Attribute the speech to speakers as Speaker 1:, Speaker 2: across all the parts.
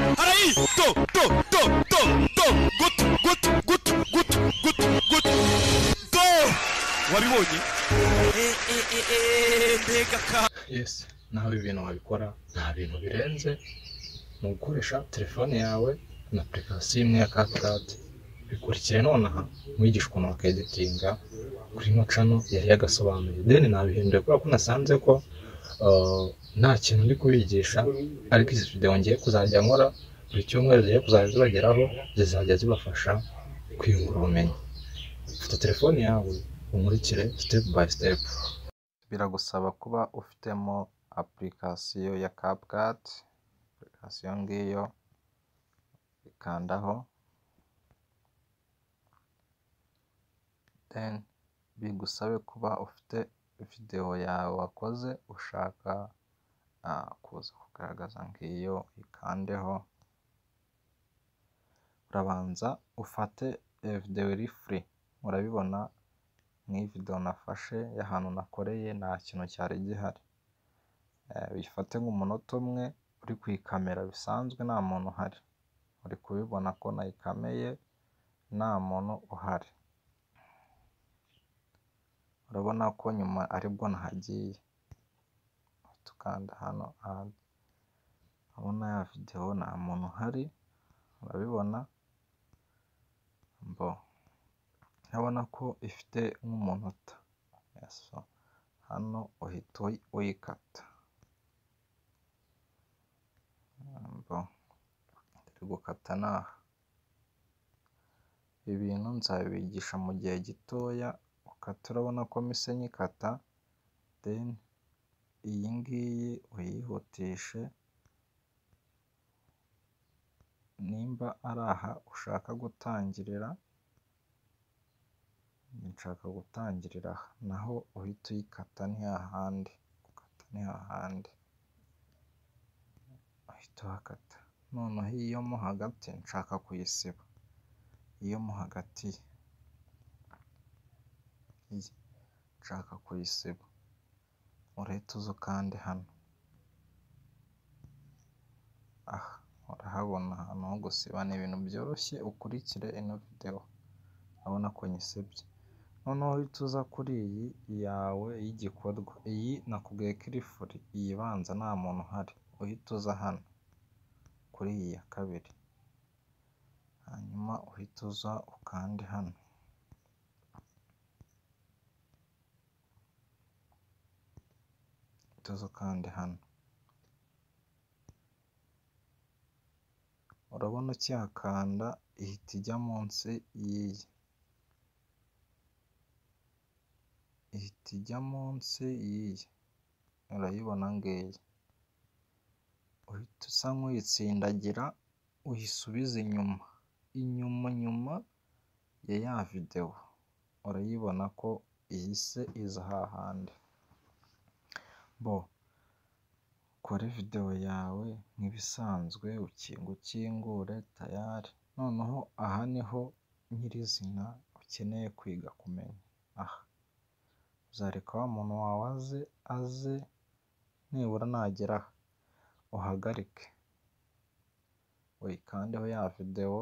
Speaker 1: do do do do do gut gut gut gut gut gut do wabibonye Eh, eh, eh, eh, mbega ka
Speaker 2: yesi nawe ibintu wabikora nta bintu birenze ni ugukoresha telefone yawe na apurikasiyo imwe ya kaputadi bikurikire nonaha mwigisha ukuntu wakeditinga kuri ino cano yari yagasobanuye deni nabihinduye kubera ko nasanze ko uh, nta kintu ndi kubigisha ariko izi videwo ngiye kuzajya nkora buri cyumweru zigiye kuzajya zibageraho zizajya zibafasha kwiyungura ubumenyi fata telefone yawe umurikire sitepu bayi sitepu
Speaker 3: biragusaba kuba ufitemo apurikasiyo ya CapCut apurikasiyo ngiyo ikandaho then bigusabe kuba ufite videwo yawe wakoze ushaka ah, kuza kugaragaza ngiyo ikandeho urabanza ufate iyo videwo iri free murabibona nk'iyi videwo nafashe y'ahantu nakoreye nta kintu cyari gihari Eh, bifate nk'umunota umwe uri kuyikamera bisanzwe nta muntu uhari uri kubibona ko nayikameye nta muntu uhari urabona ko nyuma aribwo nahagiye tukanda hano add. urabona ya videwo nta muntu uhari urabibona mbo urabona ko ifite nk'umunota Yes, so hano uhita uyi- uyikata Mbo, turi gukata n'aha ibintu nzabibigisha mu gihe gitoya ukata urabona ko mise nyikata then iyi ngiyi uyihutishe nimba ari aha ushaka gutangirira nshaka gutangirira aha naho uhita uyikata ni hahandi ukata ni hahandi uhita uhakata noneho iyo mo hagati nshaka kuyisiba iyo mo hagati iyi nshaka kuyisiba urahita uza ukande hano aha urahabona ahantu ho gusiba ni ibintu byoroshye ukurikire ino videwo urabona ko nyisibye noneho uhita uza kuri iyi yawe y'igikorwa iyi nakubwiye ko iri furi iyi ibanza nta muntu uhari uhita uza hano kuri iyi ya kabiri hanyuma uhita uza ukande hano uhita uza ukande hano urabona ukihakanda ihita ijya munsi y'iyi ihita ijya munsi y'iyi urayibona ngiyi uhita usa nk'uyitsindagira uyisubiza inyuma inyuma nyuma ya ya videwo urayibona ko ihise iza hahandi bo kore videwo yawe nk'ibisanzwe ukinga ukingure tayari noneho aha niho nyirizina ukeneye kwiga kumenya aha uzareka wa muntu wawe aze aze nibura nagera aha uhagarike uyikandeho ya videwo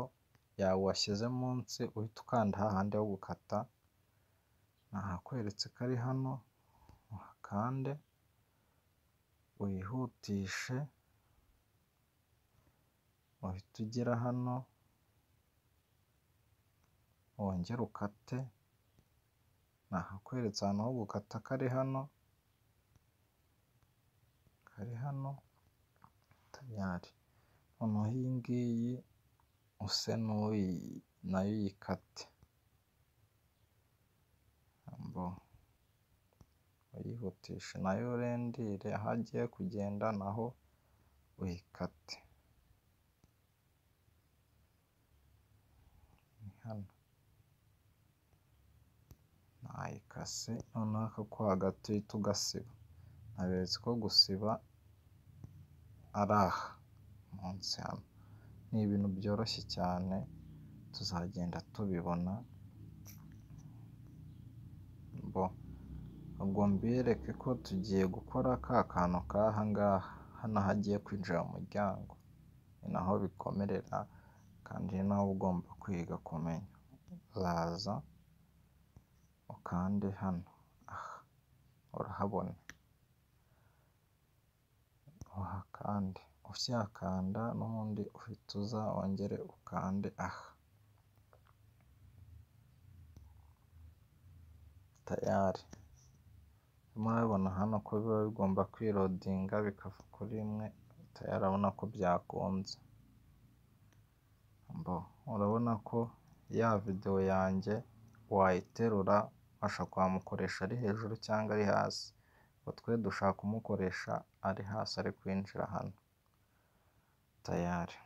Speaker 3: yawe washyize munsi uhita ukanda hahandi ho gukata nahakweretse ko ari hano uhakande wihutishe uhita ugera hano wongere ukate nahakweretse ahantu ho gukata kari hano kari hano tayari noneho iyi ngiyi use n'uyi nayo uyikate ambo uyihutishe nayo urendire aho agiye kugenda naho uyikate ni hano nayikase noneho aka ko hagati uhita ugasiba naberetse ko gusiba ari aha munsi hano ni ibintu byoroshye cyane tuzagenda tubibona bo ubwo mbereke ko tugiye gukora ka kantu k'ahangaha hano hagiye kwinjira mu muryango ni naho bikomerera kandi ni naho uba ugomba kwiga kumenya uraza ukande hano aha urahabona uhakande usyakanda n'ubundi uhita uza wongere ukande aha tayari murabibona hano ko biba bigomba kwirodinga bikava kuri imwe tayari urabona ko byakunze mbo urabona ko ya videwo yanjye wayiterura ubasha kwamukoresha ari hejuru cyangwa ari hasi ngo twe dushaka kumukoresha ari hasi ari kwinjira hano tayari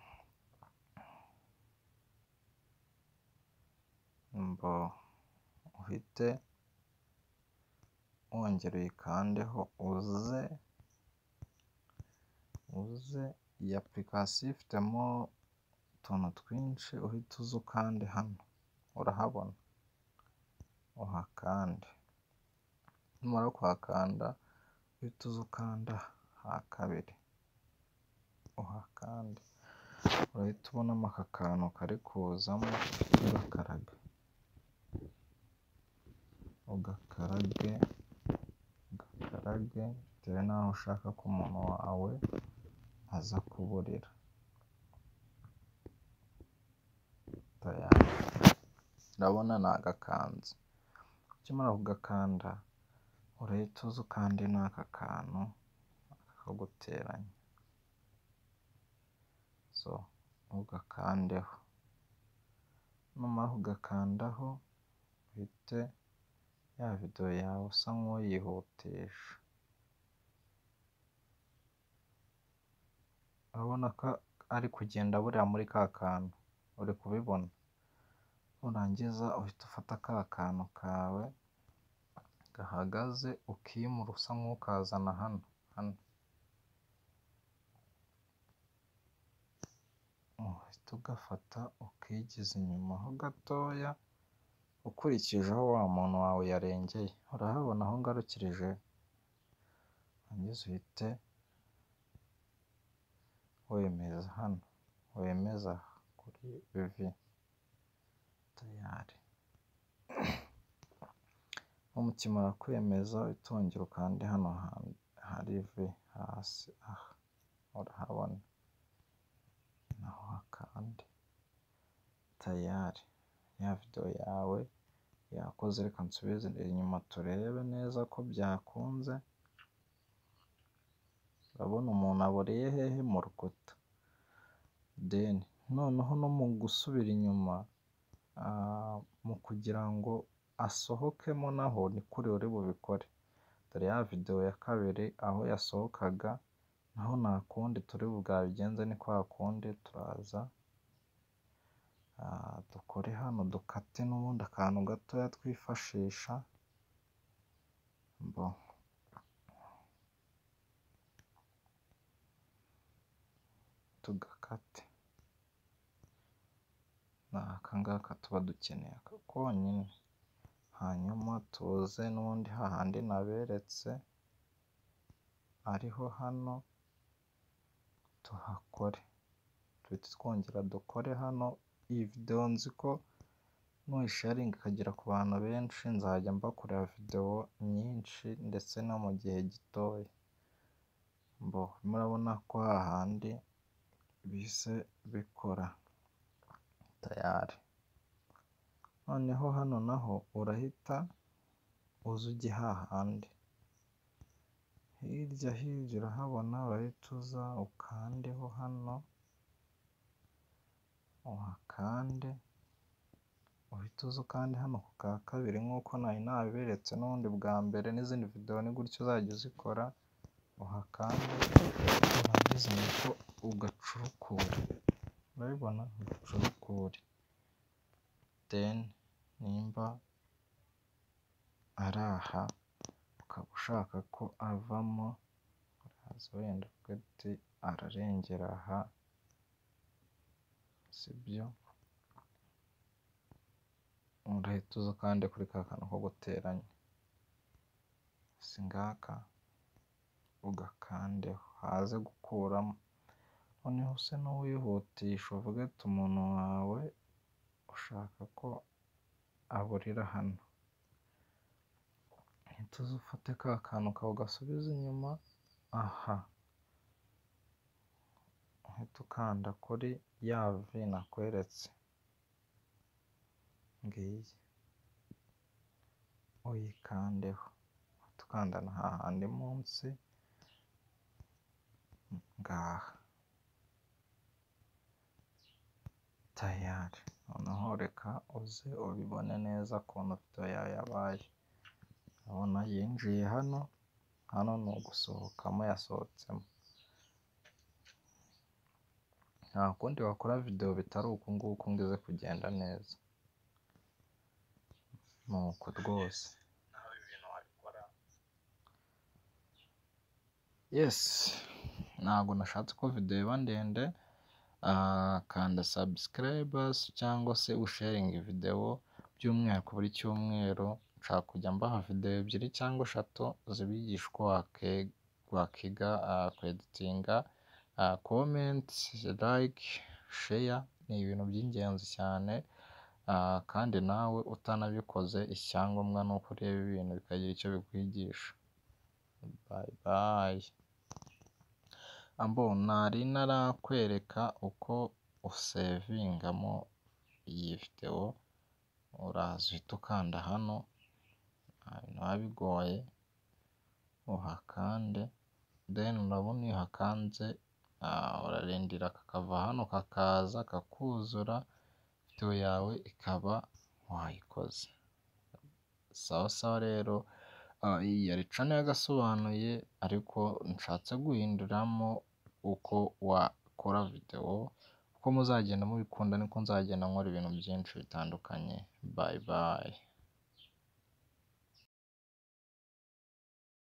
Speaker 3: mbo uhite wongera uyikandeho uze uze iyi apurikasiyo ifitemo utuntu twinshi uhita uza ukande hano urahabona uhakande numara kuhakanda uhita uza ukanda ha kabiri uhakande urahita ubonamo aka kantu kari kuzamo ugakaraga ugakarage ugakarage bitewe n'aho ushaka ko umuntu wawe aza kuburira tayari urabona ni agakanzu ukimara kugakanda urahita uza ukande n'aka kantu kaguteranya so ugakandeho numara kugakandaho uhite ya videwo yawe usa nk'uyihutisha urabona ko ari kugenda buriya muri ka kantu uri kubibona nurangiza uhita ufata ka kantu kawe gahagaze ukimura usa nk'ukazana hano hano uhita ugafata ukigiza inyuma ho gatoya ukurikije aho wa muntu wawe yarengeye urahabona aho ngarukirije urangiza uhite wemeza hano wemeza kuri bivi tayari umukimara kwemeza uhita wongera ukande hano hari vi hasi aha urahabona naho hakande tayari ya videwo yawe yakoze reka nsubize inyuma turebe neza ko byakunze urabona umuntu aboreye hehe mu rukuta deni noneho no mu gusubira inyuma mu kugira ngo asohokemo naho ni kuri uri bubikore dore ya videwo ya kabiri aho yasohokaga naho nta kundi turi bwabigenze ni kwa kundi turaza dukore hano dukate n'ubundi akantu gatoya twifashisha bo tugakate ni akangaka tuba dukeneye aka konyine hanyuma tuze n'ubundi hahandi naberetse ariho hano tuhakore duhita twongera dukore hano iyi videwo nzi ko nuyisharinga ikagera ku bantu benshi nzajya mbakorera videwo nyinshi ndetse no mu gihe gitoya mbo murabona ko hahandi bise bikora tayari noneho hano naho urahita uza ujye hahandi hirya hirya urahabona urahita uza ukandeho hano uhakande uhita uza ukande hano ku ka kabiri nk'uko nari nabiberetse n'ubundi bwa mbere n'izindi videwo ni gutyo uzajya uzikora uhakande urangiza niko ugacurukura urabibona ugacurukuye deni nimba ari aha ukaba ushaka ko avamo uraza wenda uti ararengera aha sibyo urahita uza kandi kuri ka kantu ko guteranya si ngaka ugakandeho haze gukuramo noneho use n'uwihutisha uvuge ati umuntu wawe ushaka ko aburira hano uhita uza ufate ka kantu kawe ugasubiza inyuma aha uhita ukanda kuri ya vi nakweretse ngiyi uyikandeho uhita ukanda na hahandi munsi ngaha tayari noneho reka uze ubibone neza ukuntu video yawe yabaye urabona yinjiye hano hano ni ugusohokamo yasohotsemo nta kundi wakora video bitari uku nguku ngo ize kugenda neza ni uku rwose
Speaker 2: nawe ibintu wabikora
Speaker 3: yes ntabwo nashatse ko video iba ndende ah, kanda subscribers cyangwa se usharing video by'umwihariko buri cyumweru nshaka kujya mbaha video ebyiri cyangwa eshatu zibigisha uko wake- wakiga ah, kweditinga ah, comment like share ni ibintu by'ingenzi cyane ah, kandi nawe utanabikoze icyangombwa ni uko ureba ibintu bikagira icyo bikwigisha bye bye ambo nari narakwereka uko usevingamo iyi videwo uraza uhita ukanda hano nta bintu biba bigoye uhakande then urabona iyo uhakanze ah, urarindira kakava hano kakaza kakuzura videwo yawe ikaba wayikoze sawa sawa rero Ah, iyi yari cana yagasobanuye ariko nshatse guhinduramo uko wakora videwo uko muzagenda mubikunda niko nzagenda nkora ibintu byinshi bitandukanye bye bye